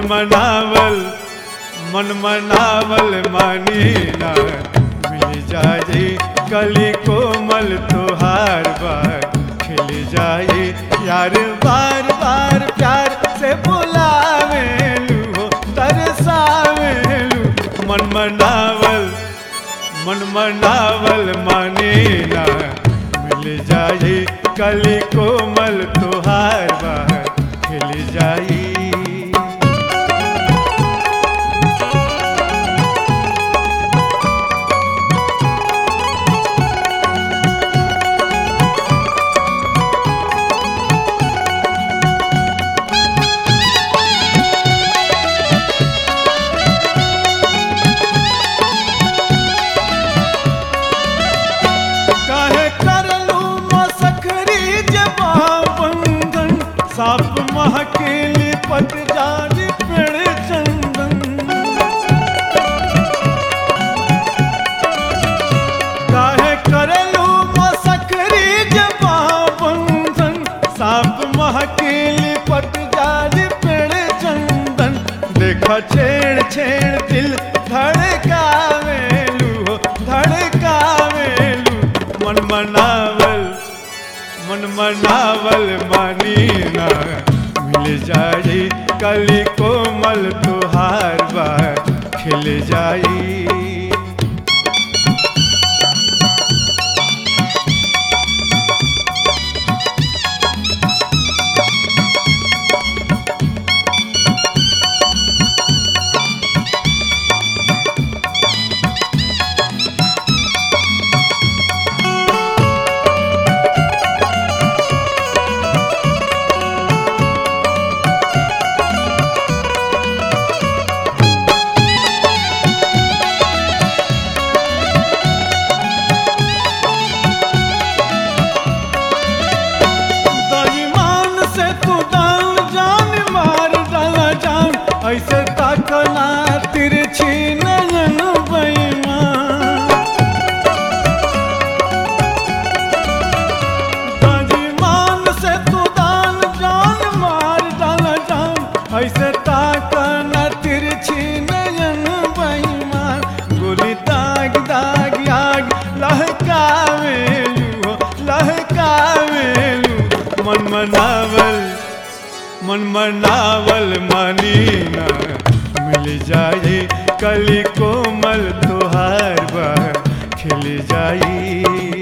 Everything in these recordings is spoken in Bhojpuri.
मनावल मन मनावल मानी ना मिल जाए कली कोमल तोहार बार खिल जाए यार बार बार प्यार से बुलावेलू हो तरसावेलू मन मनावल मन मनावल माने ना मिल जाए कली कोमल तोहार बार खिल जाई काहे करलू मसखरी जबा बंधन साप महकेली पट जानी पेड़ चंदन काहे करलू मसखरी जबा बंधन साप महकेली पट जानी पेड़ चंदन देखा छेड़ छेड़ दिल धड़कावेलू हो धड़कावेलू मन मनावल मन मनावल मानी ना मिल जाई कली कोमल तुहार बार खिल जाई दईमान से तू दान जान मार डाला जान ऐसे ताकना तिरछी नयन बेईमान दईमान से तू दान जान मार डाला जान ऐसे ताकना तिरछी नयन बेईमान गोली दाग दाग आग लहकावेलू हो लहकावेलू मन मनावल मन मनावल मानी ना मिल जाए कली कोमल तुहार बार खिल जाई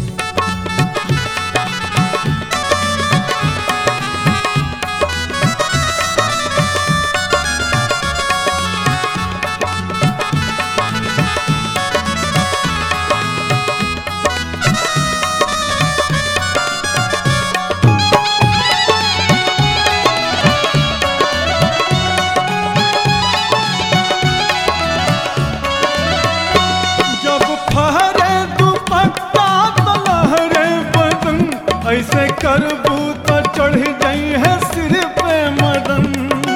जब फहरे दुपट्टा तो लहरे बदन ऐसे करबू तो चढ़ जाई है सिर पे मदन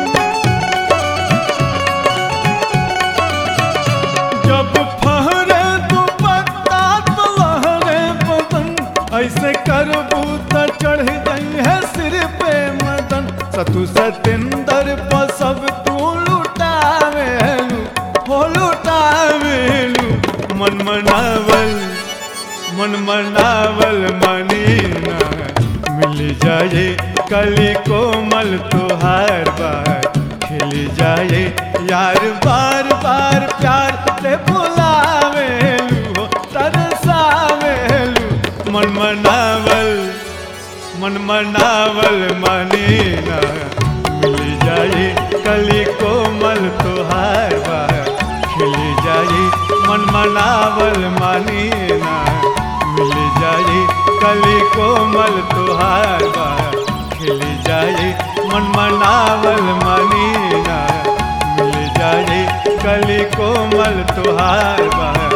जब फहरे दुपट्टा तो लहरे बदन ऐसे करबू तो चढ़ जाई है सिर पे मदन सतु सतेंदर पर सब तू लुटावेलू हो लुटावेलू मन मनावल मन मनावल मानी ना मिल जाए कली कोमल तुहार बार खिल जाए यार बार बार प्यार से बुलावेलू हो तरसावेलू मन मनावल मन मनावल मानी ना मिल जाए कली कोमल तुहार बार खिल जाए मन मनावल मानी ना मिल जाए कली कोमल तुहार बार खिल जाए मन मनावल मानी ना मिल जाए कली कोमल तुहार बार